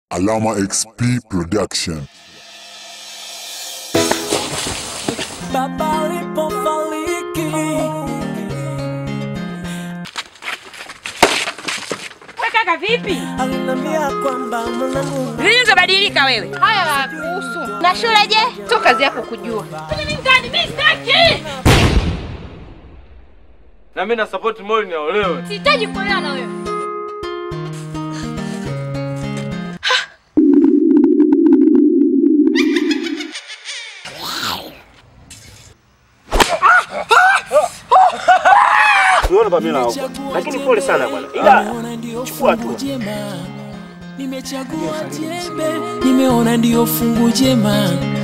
Alama XP Production. Baba alipofariki We kaka vipi? aliniambia kwamba mwanangu Lini utabadilika wewe? Haya hayakuhusu. Na shule je? Tu kazi yako kujua. Mimi mtani, mimi sitaki. Na mimi na support Molly aolewe. Sihitaji kuolewa na wewe. Unaona Pamela hapo. Lakini pole sana bwana. Ila chukua hatua. jema nimechagua jembe nimeona ndio fungu jema